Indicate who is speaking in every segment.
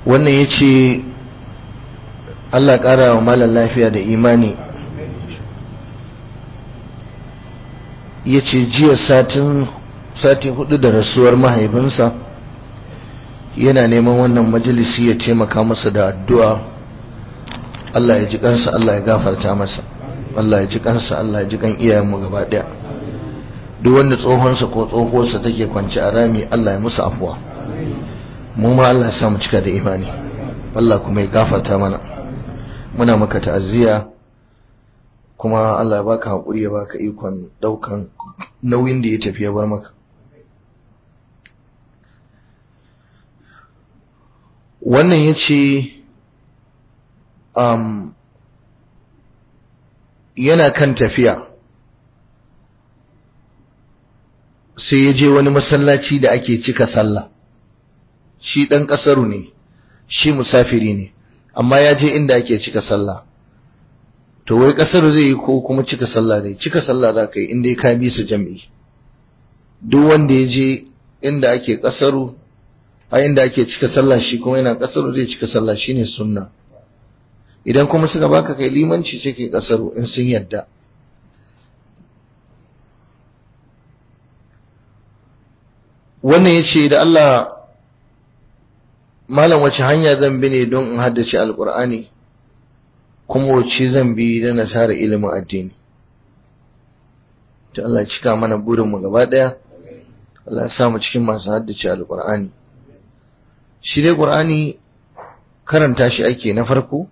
Speaker 1: wannan ya ce Allah ƙara wa malar lafiya da imani ya ce jiya satin sati hudu da rasuwar mahaifinsa yana neman wannan majalisi ya taimaka masa da addu'a Allah ya ji kansa Allah ya gafarta masa Allah ya ji kansa Allah ya ji kan iyayenmu gaba daya duk wanda tsohonsa ko tsohuwarsa take kwance a rami Allah ya musu afuwa mu ma Allah ya sa mu cika da imani Allah kuma ya gafarta mana muna maka ta'aziyya kuma Allah ya baka hakuri ya baka ikon daukan nauyin da ya tafi ya bar maka wannan ya ce um, yana kan tafiya sai ya je wani masallaci da ake cika sallah shi ɗan ƙasaru ne shi musafiri ne amma ya je inda ake cika sallah to wai ƙasaru zai yi ko kuma cika sallah dai cika sallah za ka yi inda ya ka bi su jam'i duk wanda ya je inda ake ƙasaru a inda ake cika sallah shi kuma yana ƙasaru zai cika sallah shine sunna idan kuma suka baka kai limanci sai kai ƙasaru in sun yadda wannan ya ce da Allah malam wace hanya zan bi ne don in haddace alkur'ani kuma wace zan bi don na tara ilimin addini ta Allah cika mana burinmu gaba ɗaya Allah ya sa mu cikin masu haddace alkur'ani shi dai ƙur'ani karanta shi ake na farko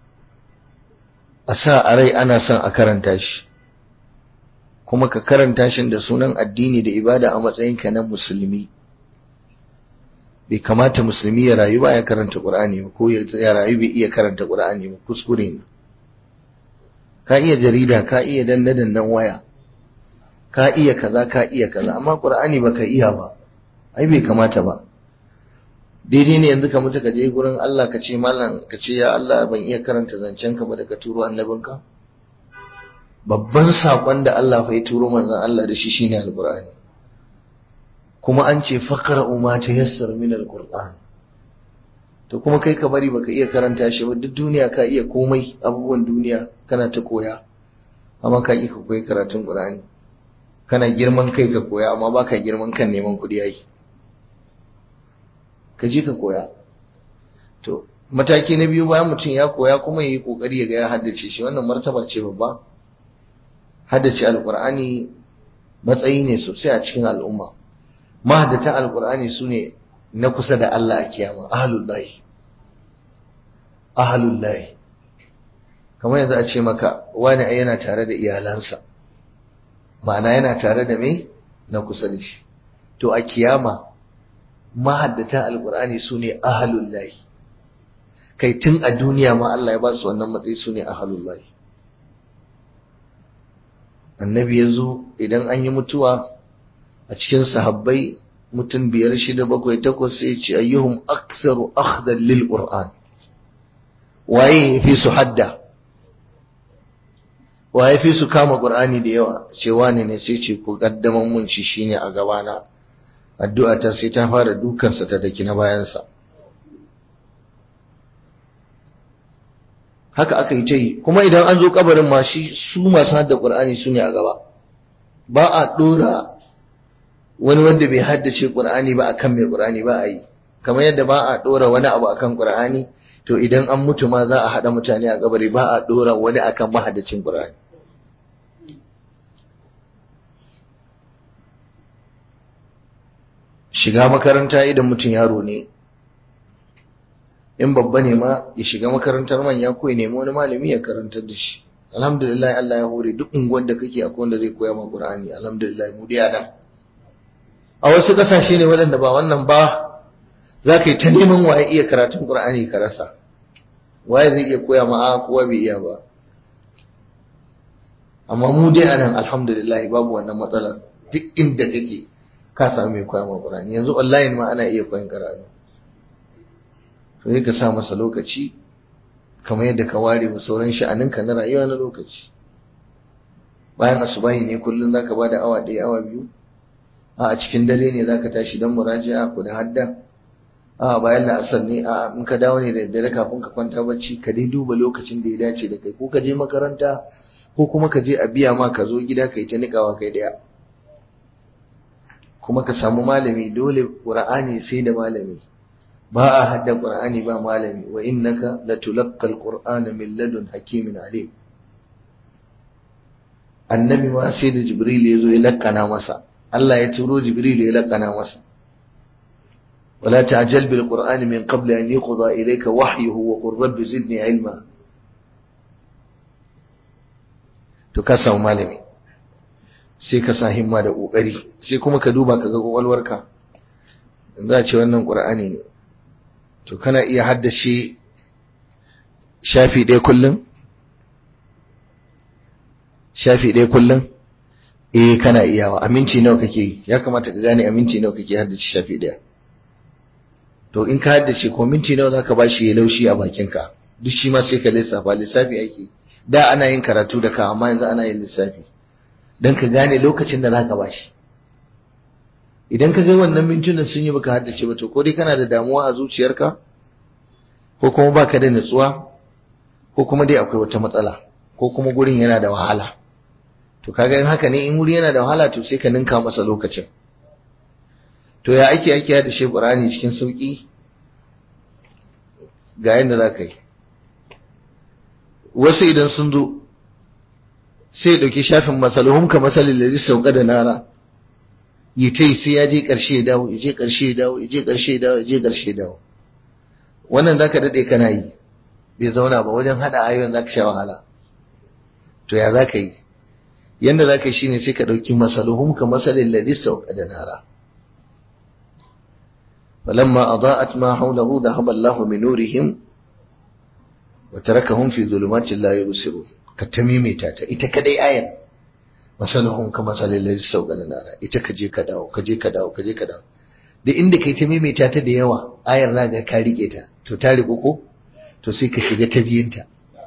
Speaker 1: a sa a rai ana son a karanta shi kuma ka karanta shi da sunan addini da ibada a matsayinka na musulmi bai kamata musulmi ya rayu ba ya karanta qur'ani ba ko ya rayu bai iya karanta qur'ani ba kuskure ne ka iya jarida ka iya danna dannan waya ka iya kaza ka iya kaza amma qur'ani baka iya ba ai bai kamata ba daidai ne yanzu ka mutu ka je gurin Allah ka ce mallam ka ce ya Allah ban iya karanta zancen ka ba daga turo annabinka babban saƙon da Allah fa ya turo manzon Allah da shi shine alqur'ani kuma an ce faqra ma tayassara min alqur'an to kuma kai ka bari baka iya karanta shi ba duk duniya ka iya komai abubuwan duniya kana ta koya amma ka ka koyi karatun qur'ani kana girman kai ka koya amma baka girman kan neman kuɗi yayi ka je ka koya to mataki na biyu bayan mutum ya koya kuma yayi kokari ya ga ya haddace shi wannan martaba ce babba haddace alkur'ani matsayi ne sosai a cikin al'umma mahaddatan alkur'ani su ne na kusa da Allah a kiyama ahalullahi ahalullahi kamar yanzu a ce maka wani ai yana tare da iyalansa ma'ana yana tare da me na kusa da shi to a kiyama mahaddatan alkur'ani su ne ahalullahi kai tun a duniya ma Allah ya ba su wannan matsayi su ne ahalullahi annabi ya zo idan an yi mutuwa a cikin sahabbai mutum biyar shida bakwai takwas sai ce ayyuhum aktsaru akhdan lil qur'an waye fi su hadda waye fi su kama qur'ani da yawa ce wane ne sai ce ku kaddaman mun shi shine a gabana addu'a ta sai ta fara dukansa ta daki na bayansa haka aka yi ta yi kuma idan an zo kabarin ma shi su masu hadda qur'ani su ne a gaba ba a dora wani wanda bai haddace qur'ani ba akan mai qur'ani ba a yi kamar yadda ba a dora wani abu akan qur'ani to idan an mutu ma za a hada mutane a kabari ba a dora wani akan mahaddacin qur'ani shiga makaranta idan mutum yaro ne in babba ne ma ya shiga makarantar manya ko ya nemi wani malami ya karantar da shi alhamdulillah Allah ya hore duk unguwar da kake akwai wanda zai koya ma Qur'ani alhamdulillah mu dai adam a wasu kasashe ne waɗanda ba wannan ba za ka yi ta neman waye iya karatun Qur'ani ka rasa waye zai iya koya ma a kowa bai iya ba amma mu dai anan alhamdulillah babu wannan matsalar duk inda kake ka samu mai koya ma Qur'ani yanzu online ma ana iya koyan karatu to ka sa masa lokaci kamar yadda ka ware wa sauran sha'aninka na rayuwa na lokaci bayan asubahi ne kullum zaka bada awa ɗaya awa biyu a a cikin dare ne zaka tashi don muraji'a ku da hadda a bayan la'asar ne a in ka dawo ne da daddare kafin ka kwanta bacci ka dai duba lokacin da ya dace da kai ko ka je makaranta ko kuma ka je a biya ma ka zo gida kai ta nikawa kai daya kuma ka samu malami dole qur'ani sai da malami ba a hadda qur'ani ba malami wa innaka latulaqqal qur'ana min ladun hakimin alim annabi ma sai da jibril ya zo ya lakkana masa Allah ya turo jibril ya lakkana masa ولا تعجل بالقرآن من قبل أن يقضى إليك وحيه وقل رب زدني علما to ka samu malami sai ka sa himma da ƙoƙari sai kuma ka duba ka ga ƙwaƙwalwarka za a ce wannan ƙur'ani ne to kana iya haddace shafi ɗaya kullum shafi ɗaya kullum eh kana iyawa aminci nawa kake ya kamata ka gane aminci nawa kake haddace shafi ɗaya to in ka haddace ko minti nawa zaka bashi ya laushi a bakinka duk shi ma sai ka lissafa lissafi ake da ana yin karatu da ka amma yanzu ana yin lissafi dan ka gane lokacin da zaka bashi idan ka ga wannan mintunan sun yi baka haddace ba to ko dai kana da damuwa a zuciyarka ko kuma baka da nutsuwa ko kuma dai akwai wata matsala ko kuma gurin yana da wahala to kaga in haka ne in wuri yana da wahala to sai ka ninka masa lokacin to ya ake ake da shi Qur'ani cikin sauki ga yanda za ka yi wasu idan sun zo sai ya ɗauki shafin masaluhum ka masalin da zai sauka da nara yi ta sai ya je ƙarshe ya dawo ya je ƙarshe ya dawo ya je ƙarshe ya dawo ya je ƙarshe ya dawo wannan za ka daɗe kana yi bai zauna ba wajen haɗa ayoyin za ka sha wahala to ya za ka yi yanda za ka yi shine sai ka ɗauki masaluhum ka masalin da zai sauka da nara فلما أضاءت ما حوله ذهب الله من نورهم وتركهم في ظلمات لا يبصرون كتميمي تاتا ita kadai ayan masalahum kama salil ladhi sawqana nara ita kaje ka dawo kaje ka dawo kaje ka dawo da inda kai ta maimaita ta da yawa ayar na ga ka rike ta to ta riko ko to sai ka shiga ta biyinta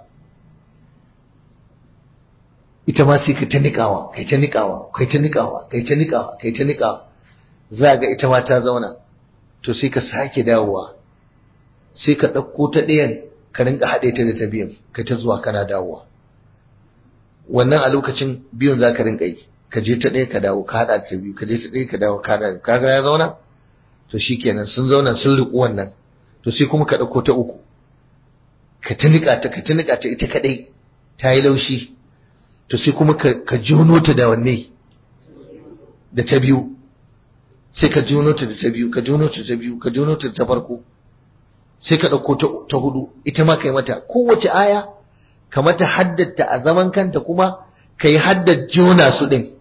Speaker 1: ita ma sai ka ta nikawa kai ta nikawa kai ta nikawa kai ta nikawa kai ta nikawa za ga ita ma ta zauna to sai ka sake dawowa sai ka ɗauko ta ɗayan ka rinka haɗe ta da ta biyan kai ta zuwa kana dawowa wannan a lokacin biyun za ka rinka yi ka je ta ɗaya ka dawo ka haɗa ta biyu ka je ta ɗaya ka dawo ka haɗa kaga ya zauna to shikenan sun zauna sun riƙu wannan to sai kuma ka ɗauko ta uku ka ta niƙa ta ka ta niƙa ta ita kaɗai ta yi laushi to sai kuma ka jono ta da wanne da ta biyu sai ka jono ta da ta biyu ka jono ta ta biyu ka jono ta ta farko sai ka ɗauko ta hudu ita ma kai mata kowace aya ka mata haddata a zaman kanta kuma ka yi haddar jona su ɗin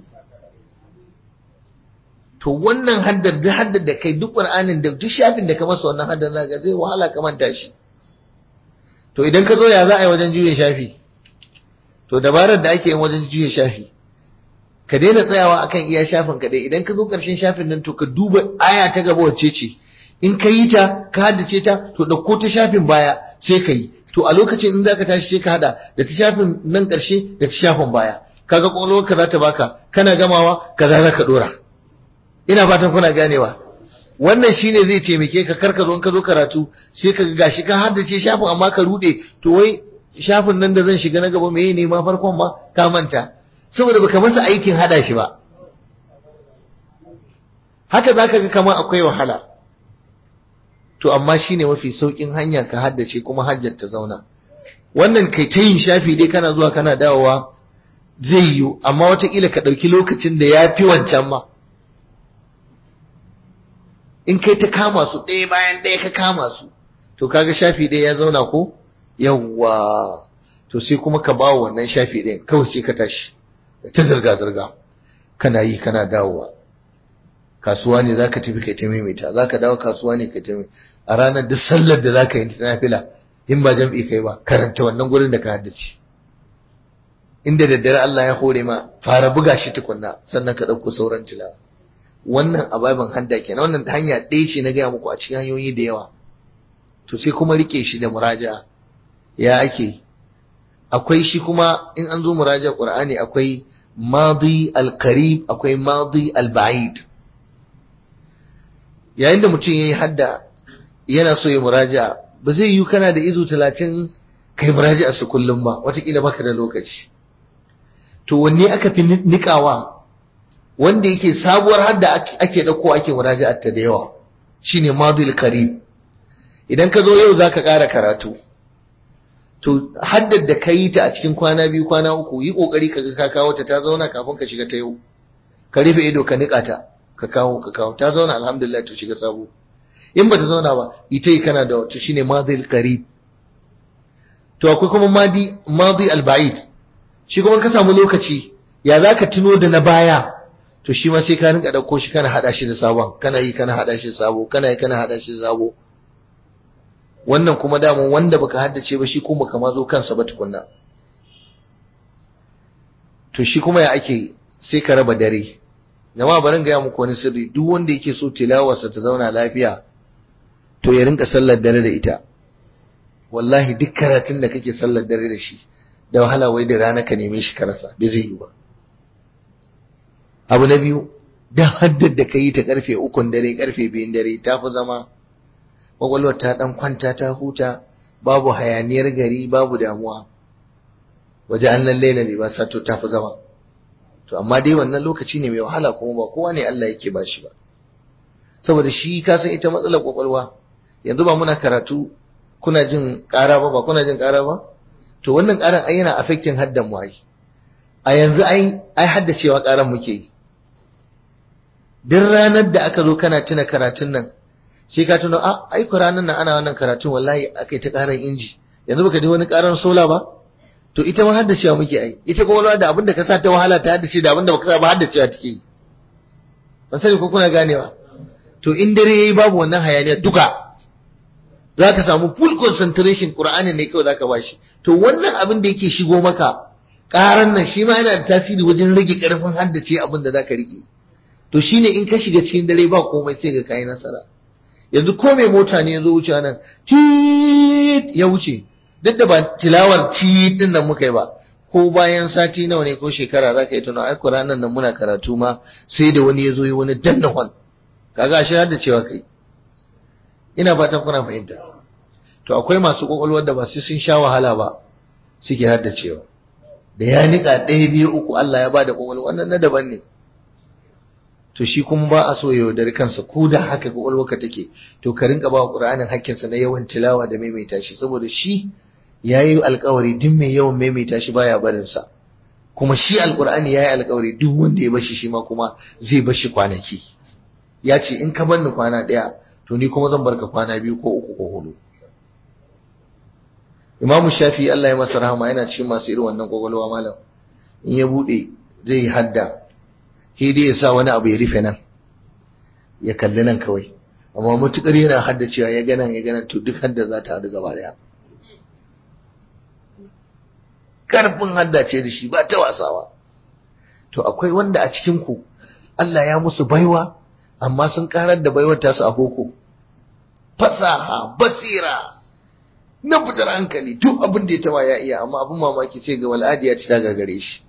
Speaker 1: to wannan haddar da haddar da kai duk ƙur'anin da duk shafin da ka masa wannan haddar za zai wahala ka manta shi to idan ka zo ya za a yi wajen juya shafi to dabarar da ake yin wajen juya shafi ka daina tsayawa akan iya shafin ka dai idan ka zo ƙarshen shafin nan to ka duba aya ta gaba wacce ce in ka yi ta ka haddace ta to ɗauko ta shafin baya sai ka yi to a lokacin in zaka tashi sai ka hada da ta shafin nan ƙarshe da ta shafin baya kaga ƙwaƙwalwar ka za ta baka kana gamawa kaza za ka ɗora ina fatan kuna ganewa wannan shine zai taimake ka kar ka zo in ka zo karatu sai ka gashi ka haddace shafin amma ka rude to wai shafin nan da zan shiga na gaba meye ne ma farkon ma ka manta saboda baka masa aikin hada shi ba haka zaka ga kamar akwai wahala to amma shine mafi saukin hanya ka haddace kuma hajjar ta zauna wannan kai ta yin shafi dai kana zuwa kana dawowa zai yiwu amma wataƙila ka ɗauki lokacin da ya fi wancan ma in kai ta kama su ɗaya bayan ɗaya ka kama su to kaga shafi ɗaya ya zauna ko yawwa to sai kuma ka ba wannan shafi ɗayan kawai sai ka tashi ta zirga-zirga kana yi kana dawowa kasuwa ne zaka tafi kai ta maimaita zaka dawo kasuwa ne kai ta a ranar duk sallar da zaka yi ta nafila in ba jam'i kai ba karanta wannan gurin da ka haddace inda daddare Allah ya hore ma fara buga shi tukunna sannan ka ɗauko sauran tilawa wannan ababen hadda kenan wannan hanya ɗaya ce na gaya muku a cikin hanyoyi da yawa to sai kuma rike shi da muraja ya ake akwai shi kuma in an zo muraja qur'ani akwai madi al-qarib akwai madi al-ba'id yayin da mutum yayi hadda yana so ya muraja'a ba zai yi kana da izu talatin kai muraja'a su kullum ba watakila baka da lokaci to wanne aka fi nikawa wanda yake sabuwar hadda ake dauko ake muraja'a ta da yawa shine madil qarib idan ka zo yau zaka ƙara karatu to haddar da ka yi ta a cikin kwana biyu kwana uku yi kokari ka ga ka kawo ta ta zauna kafin ka shiga ta yau ka rufe ido ka nika ta ka kawo ka kawo ta zauna alhamdulillah to shiga sabo in ba ta zauna ba ita yi kana da wata shine madil qarib to akwai kuma madi madi al-ba'id shi kuma ka samu lokaci ya zaka tuno da na baya to shi ma sai ka rinka dauko shi kana hada shi da sabon kana yi kana hada shi da sabo kana yi kana hada shi da sabo wannan kuma damun wanda baka haddace ba shi kuma kama zo kansa ba tukunna to shi kuma ya ake sai ka raba dare jama'a barin gaya muku wani sirri duk wanda yake so tilawarsa ta zauna lafiya to ya rinka sallar dare da ita wallahi duk karatun da kake sallar dare da shi da wahala wai da rana ka neme shi ka rasa bai zai yi ba abu na biyu da haddar da ka yi ta karfe ukun dare karfe biyun dare ta fi zama kwakwalwar ta dan kwanta ta huta babu hayaniyar gari babu damuwa waje an lalle na libasa to ta fi zama to amma dai wannan lokaci ne mai wahala kuma ba kowa ne Allah yake ba shi ba saboda shi ka san ita matsalar kwakwalwa yanzu ba muna karatu kuna jin ƙara ba ba kuna jin ƙara ba to wannan ƙaran ai yana affecting haddan mu ai a yanzu ai ai haddacewa ƙaran muke yi duk ranar da aka zo kana tuna karatun nan sai ka tuno a ai ranar nan ana wannan karatun wallahi akai ta ƙaran inji yanzu baka ji wani ƙaran sola ba to ita ma haddacewa muke ai ita kuma da abin da ka sa ta wahala ta haddace da abin da baka sa ba haddacewa take yi ban sani ko kuna ganewa to in dare yayi babu wannan hayaniya duka zaka samu full concentration Qur'ani ne kawai zaka bashi to wannan abin da yake shigo maka ƙaran nan shi ma yana da tasiri wajen rage ƙarfin haddace abin da zaka rike to shine in ka shiga cikin dare ba komai sai ga kai nasara yanzu ko mai mota ne ya zo wuce nan tit ya wuce duk da ba tilawar tit din nan muka yi ba ko bayan sati nawa ne ko shekara za ka yi tuna ai ranar nan muna karatu ma sai da wani ya zo yi wani danna hon kaga shi da cewa kai ina fatan kuna fahimta to akwai masu kwakwalwar da ba su sun sha wahala ba suke haddacewa da ya nika ɗaya biyu uku Allah ya bada kwakwalwa wannan na daban ne to shi kuma ba a so ya yaudari kansa ko da haka kwakwalwarka take to ka rinka ba wa ƙur'anin hakkinsa na yawan tilawa da maimaita shi saboda shi ya yi alkawari duk mai yawan maimaita shi baya barinsa kuma shi alkur'ani ya yi alkawari duk wanda ya bashi shi ma kuma zai bashi kwanaki ya ce in ka banni kwana ɗaya to ni kuma zan barka kwana biyu ko uku ko hudu imamu shafi Allah ya masa rahama yana cikin masu irin wannan kwakwalwa malam in ya buɗe zai yi hadda sai dai ya sa wani abu ya rufe nan ya kalli nan kawai amma matukar yana haddacewa ya gana ya gana to duk hadda za ta haɗu gaba daya karfin haddace da shi ba ta wasawa to akwai wanda a cikin ku Allah ya musu baiwa amma sun karar da baiwar tasu a boko fasaha basira na fitar hankali duk abin da ya taba ya iya amma abin mamaki sai ga wal'adi ya ci ta gagare shi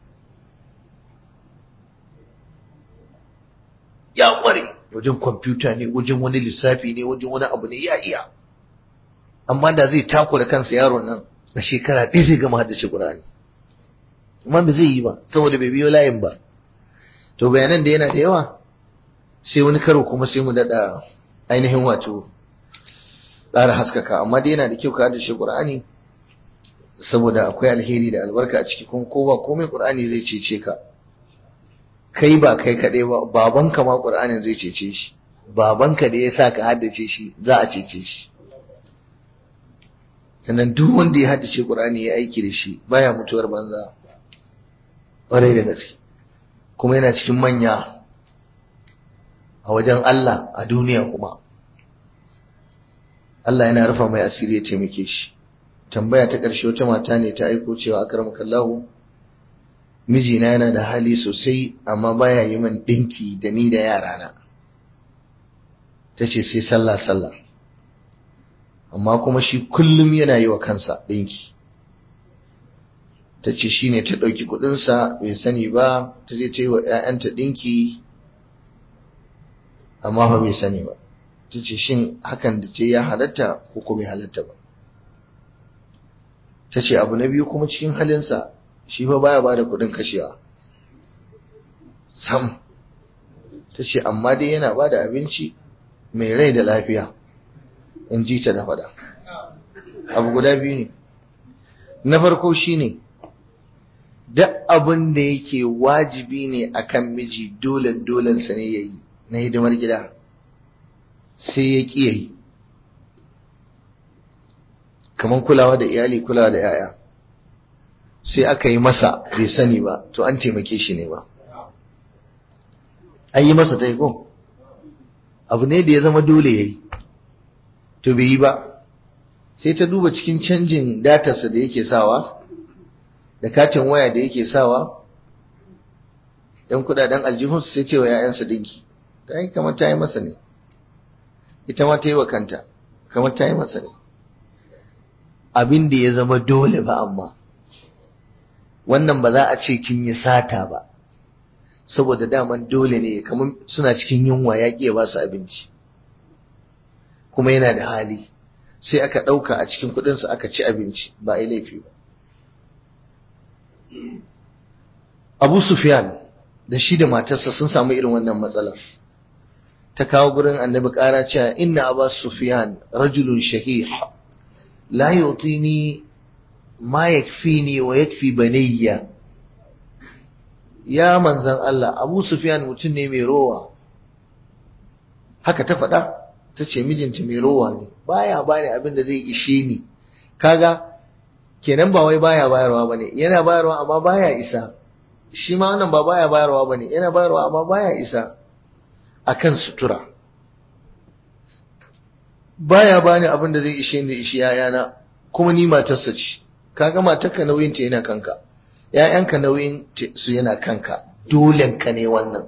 Speaker 1: ya kware wajen kwamfuta ne wajen wani lissafi ne wajen wani abu ne ya iya amma da zai takura kansa yaron nan a shekara ɗaya zai gama haddace Qur'ani amma ba zai yi ba saboda bai biyo layin ba to bayanan da yana da yawa sai wani karo kuma sai mu daɗa ainihin wato ƙara haskaka amma dai yana da kyau ka haddace Qur'ani saboda akwai alheri da albarka a ciki kuma ko ba komai Qur'ani zai cece ka kai ba kai kaɗai ba babanka ma Qur'anin zai cece shi babanka da ya sa ka haddace shi za a cece shi sannan duk wanda ya haddace Qur'ani ya aiki da shi baya mutuwar banza ƙwarai da gaske kuma yana cikin manya a wajen Allah a duniya kuma Allah yana rufa mai asiri ya taimake shi tambaya ta ƙarshe wata mata ne ta aiko cewa akramakallahu mijina yana da hali sosai amma baya yi min dinki da ni da yarana ta ce sai sallah sallah amma kuma shi kullum yana yi wa kansa ɗinki ta ce shi ne ta ɗauki kuɗinsa bai sani ba ta je ta yi wa ‘ya'yanta ɗinki amma fa bai sani ba ta ce shin hakan da ce ya halatta ko ko bai halatta ba ta ce abu na biyu kuma cikin halinsa shi fa baya bada kuɗin kashewa sam ta ce amma dai yana bada abinci mai rai da lafiya in ji ta da faɗa abu guda biyu ne na farko shine duk abin da yake wajibi ne akan miji dole dolensa ne ya yi na hidimar gida sai ya ƙi yi kamar kulawa da iyali kulawa da yaya sai aka yi masa bai sani ba to an taimake shi ne ba an yi masa taiko abu ne da ya zama dole ya yi to bai yi ba sai ta duba cikin canjin datarsa da yake sawa da katin waya da yake sawa yan kudaden aljihunsu sai ce wa ‘ya'yansa dinki ta yi kamar ta yi masa ne ita ma ta yi wa kanta kamar ta yi masa ne abin da ya zama dole ba amma wannan ba za a ce kin yi sata ba saboda daman dole ne kamar suna cikin yunwa ya ƙi ba su abinci kuma yana da hali sai aka ɗauka a cikin kuɗinsu aka ci abinci ba a yi laifi ba abu sufyan da shi da matarsa sun samu irin wannan matsalar ta kawo gurin annabi ƙara cewa inna abu sufyan rajulun shahih la yutini ma yakfini wa yakfi banayya ya manzan Allah abu sufyan mutum ne mai rowa haka ta faɗa ta ce mijinta mai rowa ne baya bani abin da zai ishe ni kaga kenan ba wai baya bayarwa bane yana bayarwa amma baya isa shi ma wannan ba baya bayarwa bane yana bayarwa amma baya isa akan sutura baya bani abin da zai ishe ni ishi yayana kuma ni matarsa ce kaga matarka nauyin ta yana kanka ‘ya'yanka nauyin su yana kanka, dolenka ne wannan.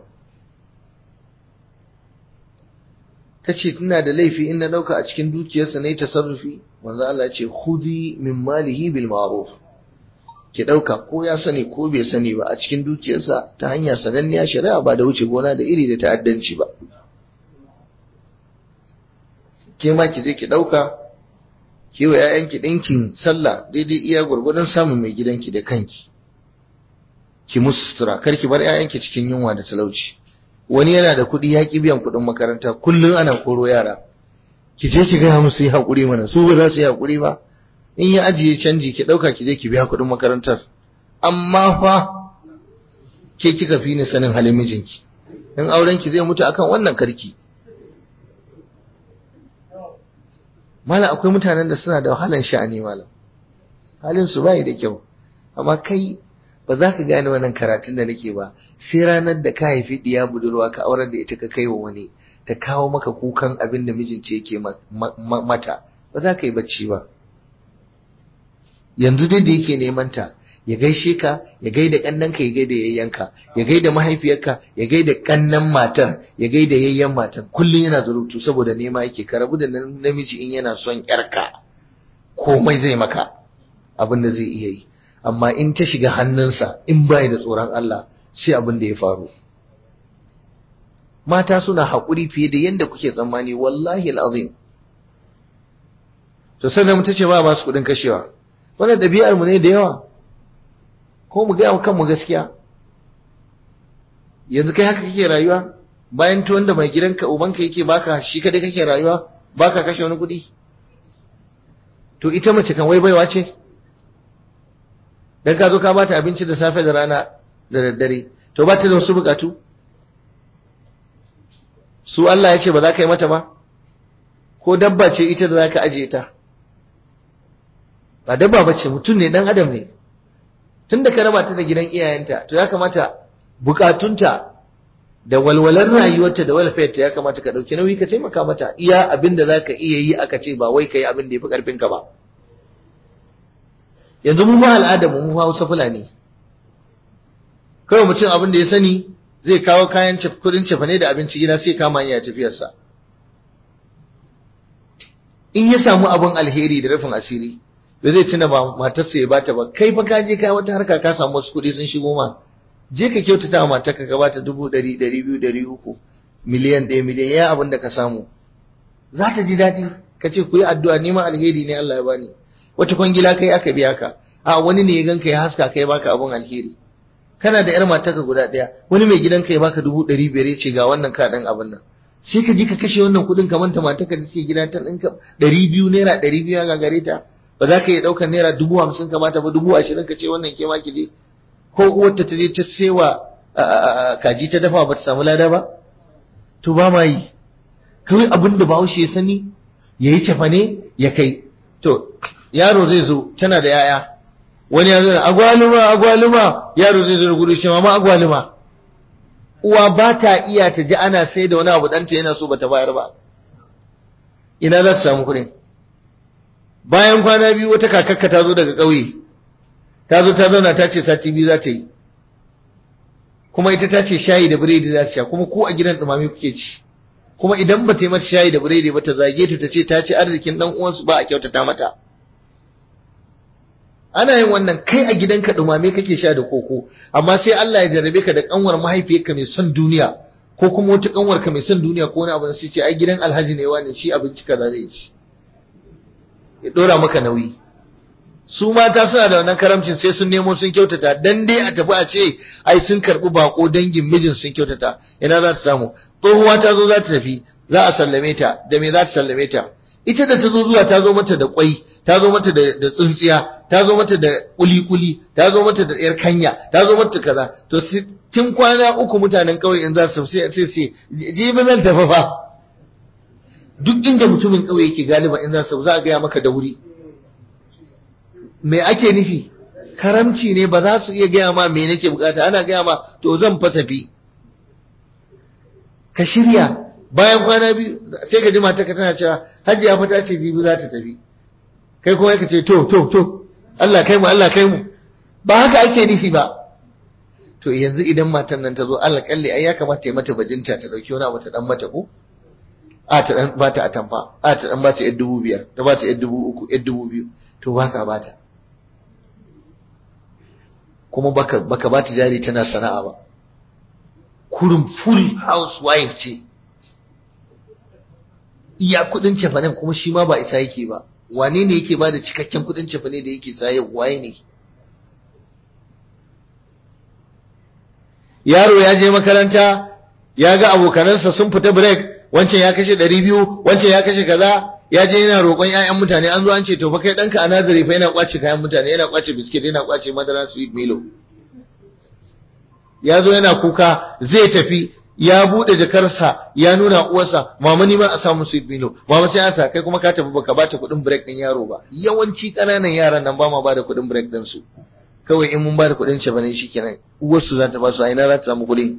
Speaker 1: Ta ce, Tana da laifi in na ɗauka a cikin dukiyarsa na yi tasarrufi, wanzu Allah ce, Hudi min malihi bil ma'ruf ki ɗauka ko ya sani ko bai sani ba a cikin dukiyarsa ta hanya sananniya shari'a ba da wuce gona da iri da ta'addanci ba. Ke ma ki je ki ɗauka, ki wa ‘ya'yanki ɗinkin sallah daidai iya gwargwadon samun mai gidanki da kanki. ki musu sutura kar ki bar ƴaƴanki cikin yunwa da talauci wani yana da kuɗi ya ki biyan kuɗin makaranta kullum ana koro yara ki je ki gaya musu yi haƙuri mana su ba za su yi haƙuri ba in ya ajiye canji ki ɗauka ki je ki biya kuɗin makarantar amma fa ke kika fi ni sanin halin mijinki in auren ki zai mutu akan wannan karki malam akwai mutanen da suna da wahalan sha'ani malam halin su bai da kyau amma kai ba za ka gane wannan karatun da nake ba sai ranar da ka haifi diya budurwa ka aurar da ita ka kai wa wani ta kawo maka kukan abin da mijinta yake mata ba za ka yi bacci ba yanzu dai da yake neman ta ya gaishe ka ya gaida kannanka ya gaida yayyanka ya gaida mahaifiyarka ya gaida kannan matar ya gaida yayyan matar kullum yana zurutu saboda nema yake ka rabu da namiji in yana son yarka komai zai maka abin da zai iya yi amma in ta shiga hannunsa in bai da tsoron Allah sai abin da ya faru mata suna haƙuri fiye da yadda kuke tsammani wallahi al'azim to sannan ta ce ba ba su kuɗin kashewa wannan ɗabi'ar mu ne da yawa ko mu gaya kanmu gaskiya yanzu kai haka kake rayuwa bayan tuwon da mai gidanka ubanka yake baka shi kadai kake rayuwa baka kashe wani kuɗi to ita mace kan wai baiwa ce dan ka zo ka bata abinci da safe da rana da daddare to ba ta da wasu bukatu su Allah ya ce ba za ka yi mata ba ko dabba ce ita da za ka ajiye ta ba dabba ba ce mutum ne dan adam ne tun da ka raba ta da gidan iyayenta to ya kamata bukatunta da walwalar rayuwarta da walfayarta ya kamata ka ɗauki nauyi ka taimaka mata iya abin da za ka iya yi aka ce ba wai ka yi abin da ya fi ƙarfinka ba yanzu mu ba al'ada mu mu Hausa Fulani kawai mutum abin da ya sani zai kawo kayan kudin cefane da abinci gida sai kama hanya tafiyarsa in ya samu abin alheri da rufin asiri da zai tuna ba matarsa ya bata ba kai fa ka je kai wata harka ka samu wasu kuɗi sun shigo ma je ka kyautata wa matarka ka bata dubu ɗari ɗari biyu ɗari uku miliyan ɗaya miliyan ya abin da ka samu za ta ji daɗi ka ce ku yi addu'a neman alheri ne Allah ya bani wata kwangila kai aka biya ka a wani ne ya ganka ya haska kai baka abun alheri kana da yar mataka guda ɗaya wani mai gidanka ya baka dubu ɗari biyar ya ce ga wannan ka ɗan abin nan sai ka ji ka kashe wannan kuɗin ka manta mataka da suke gida ta ɗinka ɗari biyu naira ɗari biyu ya gagare ta ba za ka iya ɗaukar naira dubu hamsin ka bata ba dubu ashirin ka ce wannan ke ma ki je ko uwarta ta je ta sewa kaji ta dafa ba ta samu lada ba to ba ma yi kawai abin da bahaushe ya sani ya yi cefane ya kai to yaro zai zo tana da yaya wani ya zo da agwaluma agwaluma yaro zai zo da gudu shi mama agwaluma uwa ba ta iya ta ji ana sai da wani abu ɗanta yana so ba ta bayar ba ina za ta samu kuɗin bayan kwana biyu wata kakakka ta zo daga ƙauye ta zo ta zauna ta ce sati biyu za ta yi kuma ita ta ce shayi da biredi za ta sha kuma ko a gidan ɗumame kuke ci kuma idan ba ta yi mata shayi da biredi ba ta zage ta ta ce ta ci arzikin ɗan uwansu ba a kyautata mata ana yin wannan kai a gidanka ɗumame kake sha da koko amma sai Allah ya jarrabe ka da kanwar mahaifiyarka mai son duniya ko kuma wata kanwarka mai son duniya ko wani abu sai ce ai gidan alhaji ne wani shi abinci kaza zai ci ya dora maka nauyi su mata suna da wannan karamcin sai sun nemo sun kyautata dan dai a tafi a ce ai sun karbi bako dangin mijin sun kyautata ina za ta samu tsohuwa ta zo za ta tafi za a sallame ta da me za ta sallame ta ita da ta zo zuwa ta zo mata da kwai ta zo mata da tsintsiya ta zo mata da kuli-kuli ta zo mata da yar kanya ta zo mata kaza to tun kwana uku mutanen kauye in za su sai sai sai jibi zan tafi fa duk inda mutumin kauye yake galiba in za su za a gaya maka da wuri me ake nufi karamci ne ba za su iya gaya ma me nake bukata ana gaya ma to zan fasafi ka shirya bayan kwana biyu sai ka ji mata ka tana cewa hajiya fa ta ce jibi za ta tafi kai kuma ka ce to to to Allah kai mu Allah kai mu ba haka ake nufi ba to yanzu idan matan nan ta zo Allah kalle ai ya kamata ya mata bajinta ta dauki wani abu ta dan mata ko a ta dan bata a tamfa a ta dan bata yar dubu biyar ta bata yar dubu uku yar dubu biyu to baka bata kuma baka baka bata jari tana sana'a ba kurum full housewife ce iya kudin cefanen kuma shi ma ba isa yake ba wane ne yake ba da cikakken kudin cefane da yake saye waye ne yaro ya je makaranta ya ga abokanansa sun fita break wancan ya kashe ɗari biyu wancan ya kashe kaza ya je yana roƙon 'ya'yan mutane an zo an ce to fa kai ɗanka a nazari fa yana kwace kayan mutane yana kwace biskit yana kwace madara sweet milo ya zo yana kuka zai tafi ya bude jakarsa ya nuna uwarsa mama ni ma a samu sweet milo mama sai asa kai kuma ka tafi baka bata kuɗin break din yaro ba yawanci ƙananan yaran nan ba ma bada kuɗin break din su kawai in mun bada kuɗin ce bane shikenan uwarsu za ta ba su a ina za ta samu kuɗi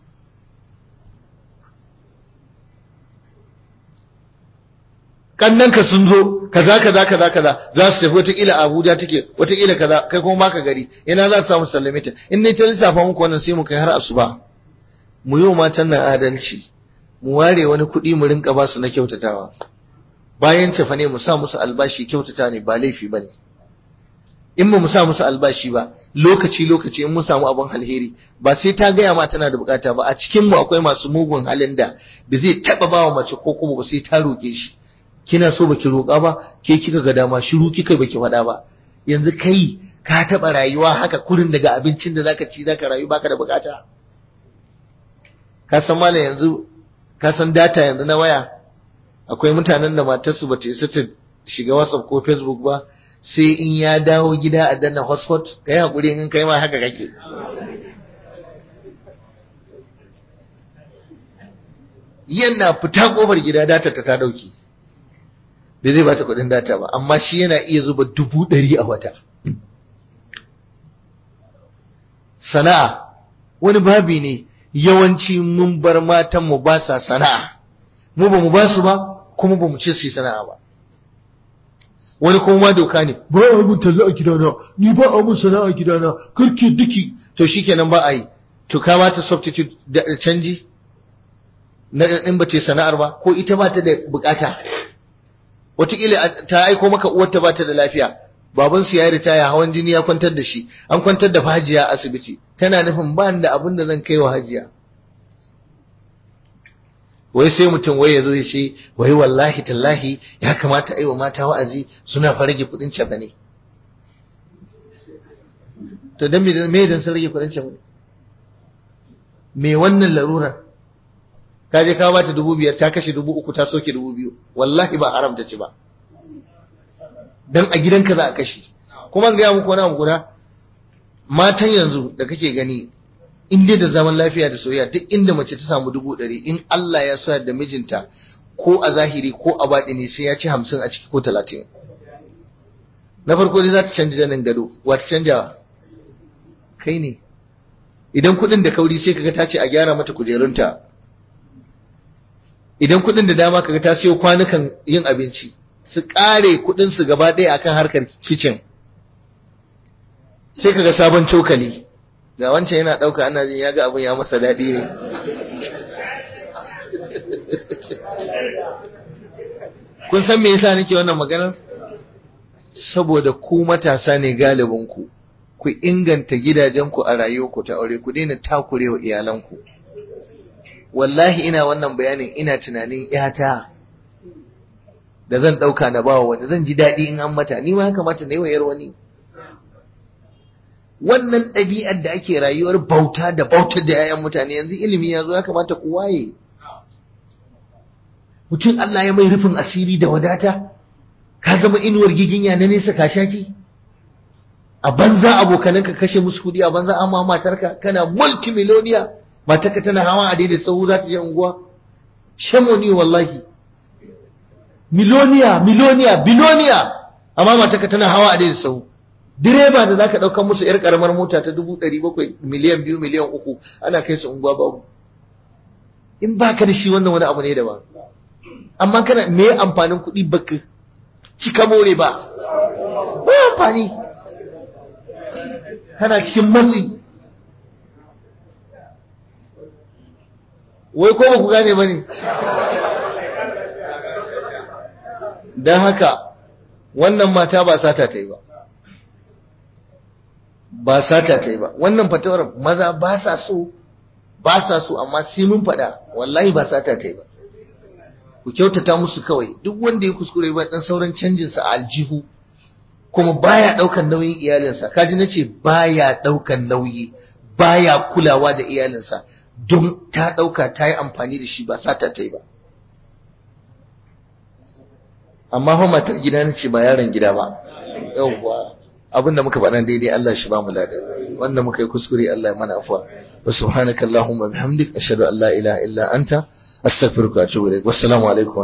Speaker 1: kannanka sun zo kaza kaza kaza kaza za su tafi wataƙila Abuja take wataƙila kaza kai kuma baka gari ina za su samu sallame ta in ne ta lissafa muku wannan sai mu kai har asuba mu yi wa matan nan adalci mu ware wani kuɗi mu rinka ba su na kyautatawa bayan tafa ne mu sa musu albashi kyautata ne ba laifi ba ne in ba mu sa musu albashi ba lokaci lokaci in mun samu abin alheri ba sai ta gaya ma tana da bukata ba a cikin mu akwai masu mugun halin da ba zai taba ba wa mace ko kuma ba sai ta roƙe shi kina so baki roƙa ba ke kika ga dama shiru kika baki faɗa ba yanzu kai ka taɓa rayuwa haka kurin daga abincin da zaka ci zaka rayu baka da bukata ka san malam yanzu ka san data yanzu na waya akwai mutanen da matarsu bata isa ta shiga WhatsApp ko Facebook ba sai in ya dawo gida a danna hotspot kai hakuri in kai ma haka kake yana fita kofar gida data ta ta dauki bai zai bata kudin data ba amma shi yana iya zuba dubu ɗari a wata sana'a wani babi ne yawanci mun bar matan mu ba sa sana'a mu ba mu ba su ba kuma ba mu ce su yi sana'a ba wani kuma doka ne ba a mun talla a gidana ni ba a mun sana'a a gidana karke duki to shikenan ba a yi to ka ba ta substitute da canji na in ba ce sana'ar ba ko ita ba ta da bukata wataƙila ta aiko maka uwarta ba ta da lafiya baban su ya yi ritaya hawan jini ya kwantar da shi an kwantar da hajiya a asibiti tana nufin ba da abin da zan kai wa hajiya wai sai mutum wai ya zo ya ce wai wallahi tallahi ya kamata aiwa mata wa'azi suna fa rage kudin cefa ne to dan me me dan sun rage kudin cefa ne me wannan larurar ka je ka bata dubu biyar ta kashe dubu uku ta soke dubu biyu wallahi ba haramta ci ba dan a gidanka za a kashe kuma ga muku wani abu guda matan yanzu da kake gani in dai da zaman lafiya da soyayya duk inda mace ta samu dubu ɗari in Allah ya soya da mijinta ko a zahiri ko a baɗi ne sai ya ci hamsin a ciki ko talatin na farko dai za ta canja janin gado wa ta canja kai ne idan kuɗin da kauri sai kaga ta ce a gyara mata kujerunta idan kuɗin da dama kaga ta siyo kwanukan yin abinci su ƙare kuɗin su gaba ɗaya akan harkar kicin sai kaga sabon cokali ga wancan yana ɗauka ana jin ya ga abin ya masa daɗi ne kun san me yasa nake wannan maganar saboda ku matasa ne galibinku ku inganta gidajenku a rayuwarku ta aure ku daina takurewa iyalanku wallahi ina wannan bayanin ina tunanin yata da zan ɗauka na bawa wanda zan ji daɗi in an mata ni ma ya kamata na yi wa yar wani wannan ɗabi'ar da ake rayuwar bauta da bautar da 'ya'yan mutane yanzu ilimi ya zo ya kamata ku waye mutum Allah ya mai rufin asiri da wadata ka zama inuwar giginya na nesa ka shaki a banza abokanan ka kashe musu kudi a banza amma matarka kana multimiloniya matarka tana hawa a daidai sahu za ta je unguwa shamoni wallahi miloniya miloniya biloniya amma matarka tana hawa a daidai sahu direba da zaka ɗaukar musu yar karamar mota ta dubu ɗari bakwai miliyan biyu miliyan uku ana kai su unguwa babu in baka da shi wannan wani abu ne daban amma kana me amfanin kuɗi baka cika more ba ba amfani kana cikin matsi wai ko ba ku gane ba ne don haka wannan mata ba sata ta yi ba ba sata ta yi ba wannan fatawar maza ba sa so ba sa so amma sai mun faɗa wallahi ba sata ta yi ba ku kyautata musu kawai duk wanda ya kuskure ba dan sauran canjin sa aljihu kuma baya daukan nauyin iyalinsa kaji nace baya daukan nauyi baya kulawa da iyalinsa don ta dauka ta yi amfani da shi ba sata ta yi ba amma fa matar gida nace ba yaron gida ba yawwa abin da muka faɗa daidai Allah shi ba mu lada wanda muka yi kuskure Allah ya mana afwa wa subhanaka allahumma bihamdik ashhadu an la ilaha illa anta astaghfiruka wa atubu ilaik wassalamu alaikum